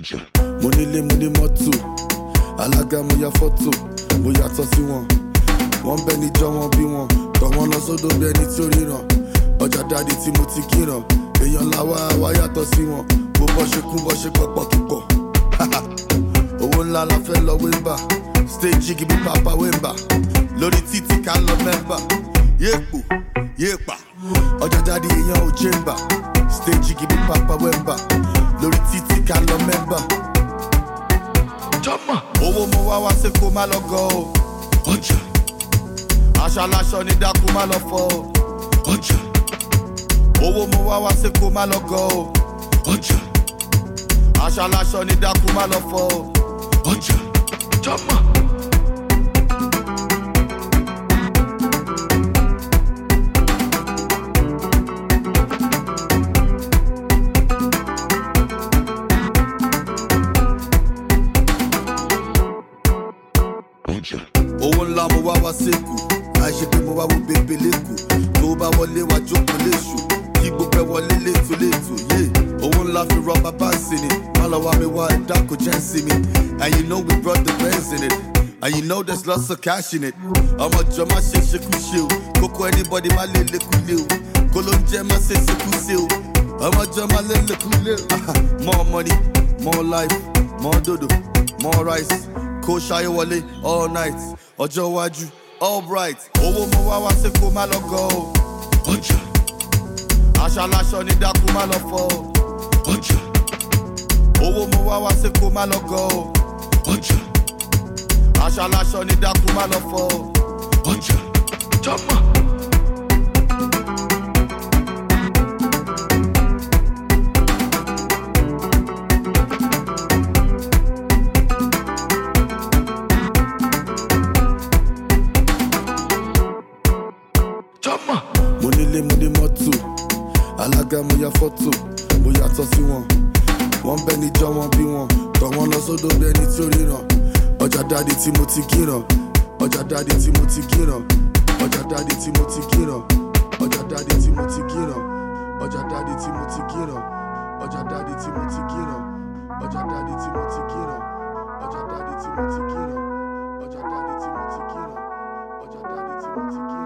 mo nílé mo ní mọ́tò alága mo ya fọ́tò mo yàtọ̀ sí wọn wọ́n bẹ níjọ́ wọn bí wọn tọ̀ wọ́n lọ sódò bí ẹni tí ó ríran ọjà dáàdi tí mo ti kíran èèyàn làwa wá yàtọ̀ sí wọn bó bọ́ ṣe kún bọ́ ṣe pọ̀pọ̀ kíkọ̀ owó ńlá la fẹ́ lọ wéńbà stage gibi papa wéńbà lórí títí ká lọ mẹ́mbà yéèpò yéèpà ọjà dáàdi èèyàn ò jẹ́mbà stage gibi papa wéńbà lórí títí ká lọ mẹ́mbà jọ́mọ̀ owó mo wá wá sí kó má lọ gọ o ọjà aṣọ aláṣọ ní dákú má lọ fọ o ọjà owó mo wá wá sí kó má lọ gọ o ọjà aṣọ aláṣọ ní dákú má lọ fọ o ọjà jọ́mọ̀. owó ńlá mo wá wá sẹ́kù àìṣe pé mo wá wo bèbè lẹ́kù tó bá wọlé wá jókòó léṣù kí gbogbo ẹ wọlé létò létò yé owó ńlá fi rọ bàbá sí ni má lọ wá mi wá ẹ̀dá kò jẹ́ sí mi and you know we brought the bands in it and you know there's lots of cash in it ọmọ jọ má ṣe ṣekú ṣe o kókó anybody má lè lékú lé o kó ló ń jẹ́ má ṣe ṣekú ṣe o ọmọ jọ má lè lékú lé o more money more life more dodo more rice kó ṣayé wọlé all night ọjọ́ iwájú all bright owó mo wá wá sí kó má lọ gọ o ọjà aṣọ aláṣọ ní dákú má lọ fọ o ọjà owó mo wá wá sí kó má lọ gọ o ọjà aṣọ aláṣọ ní dákú má lọ fọ o ọjà jọmọ. jọmọ. mo nílé mo ní mọ́tò alága mo ya fọ́tò mo yàtọ̀ sí wọn wọ́n bẹ níjọ́ wọn bí wọn tọ̀ wọ́n lọ sódò bí ẹni tí ó ríran ọjà dáàdi tí mo ti kíran ọjà dáàdi tí mo ti kíran ọjà dáàdi tí mo ti kíran ọjà dáàdi tí mo ti kíran ọjà dáàdi tí mo ti kíran ọjà dáàdi tí mo ti kíran ọjà dáàdi tí mo ti kíran ọjà dáàdi tí mo ti kíran ọjà dáàdi tí mo ti kíran ọjà dáàdi tí mo ti kíran.